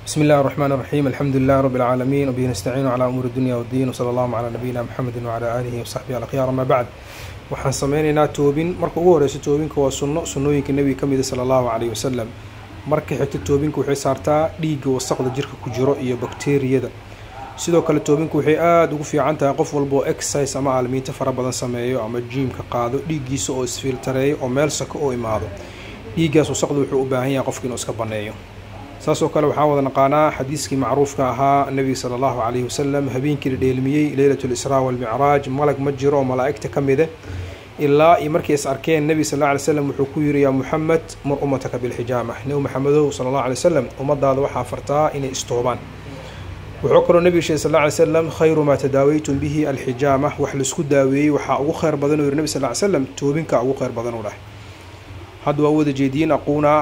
بسم الله الرحمن الرحيم الحمد لله رب العالمين وبه نستعين على أمور الدنيا والدين وصلى الله على نبينا محمد وعلى آله وصحبه الأخيار أما بعد waxaan sameynaynaa toobin marka ugu horeyso toobinka waa sunno sunnooyinka nebiga ka mida sala allahu caleyhi wasalam marka xigta toobinka waxay saartaa dhiigga wasaqda jirka ku jiro iyo bakteriyada sidoo kale toobinku waxay aada ugu fiican tahay qof walba oo exercise ama aalmiinto fara badan sameeyo ama jiimka qaado dhiiggiisa oo isfiiltareeyo oo meel sako oo imaado dhiiggaas wasaqda wuxuu u baahan yahay qofka inuu iska banneeyo saasoo kale waxaan wada naqaanaa xadiiskii macruufka ahaa nebiga sala allahu caleyhi wasalam habeenkii la dheelmiyey leylat lisraa walmicraaj malag ma jiro oo malaa'igta ka mide ilaa iyo markay is arkeen nebiga sal alla alay slam wuxuu ku yiri yaa muxamed mur ummataka bilxijaama nebi maxamedow sala allahu alay wasalam ummadaada waxaa fartaa inay istoobaan wuxuu kaloo nebiga sheegay sal alla alay slam khayru maa tadaawaytum bihi alxijaama wax laisku daaweeyey waxaa ugu kheyr badan uu yiri nebi sal ly slam toobinkaa ugu kheyr badan u dhahay hadda waa wada jeediyin aquunaa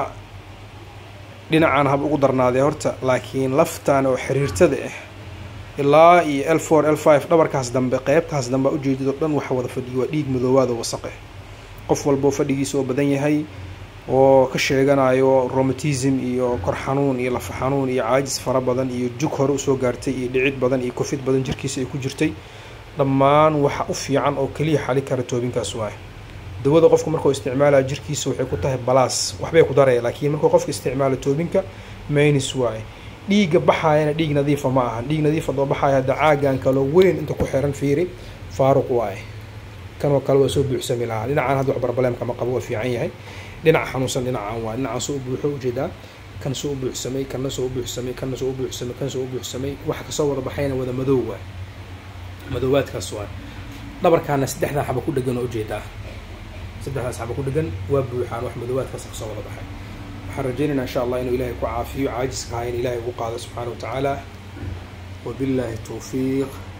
dhinacaan hab ugu darnaadee horta laakiin laftaan oo xiriirtada ah ilaa iyo l four l five dhabarkaas dambe qeybtaas dambe ujeedid oo dhan waxa wada fadhiyo waa dhiig madoowaad oo wasaq ah qof walboo fadhigiisa oo badan yahay oo ka sheeganayo romatism iyo kor xanuun iyo lafa xanuun iyo caajis fara badan iyo jug hore usoo gaartay iyo dhicid badan iyo kofid badan jirkiisa ay ku jirtay dhammaan waxa u fiican oo keliya xali kara toobinkaas waay dawada qofku markuu isticmaalaya jirkiisa waxay ku tahay balaas waxbay ku daraya laakiin markuu qofka isticmaalo toobinka maynis waaye dhiigga baxaayana dhiig nadiifa ma ahan dhiig nadiifa doo baxaaya hadda caagan kaloo weyn inta ku xiran fiiri faaruq waaye kanoo kale waa soo buuxsami lahaa dhinacaan hadda wax barbaleemka ma qabo waa fiican yahay dhinaca xanuunsan dhinacaan waa dhinacaan soo u buuxo ujeedaa kan soo u buuxsamay kanna soo u buuxsamay kanna soo u buuxsamay kan soo u buuxsamay waxa kasoo wada baxayna wada madow waay madoowaadkaas waay dhabarkaana saddexdan xaba ku dhegan oo ujeedaa saddexdaas xaba ku dhegan waa buuxaan wax madoowaadkaas kasoo wada baxay waxaan rajeynayna insha allah inuu ilahay ku caafiyo caajiska ahaa in ilahay ugu qaado subxaana wa tacaala wabillahi towfiiq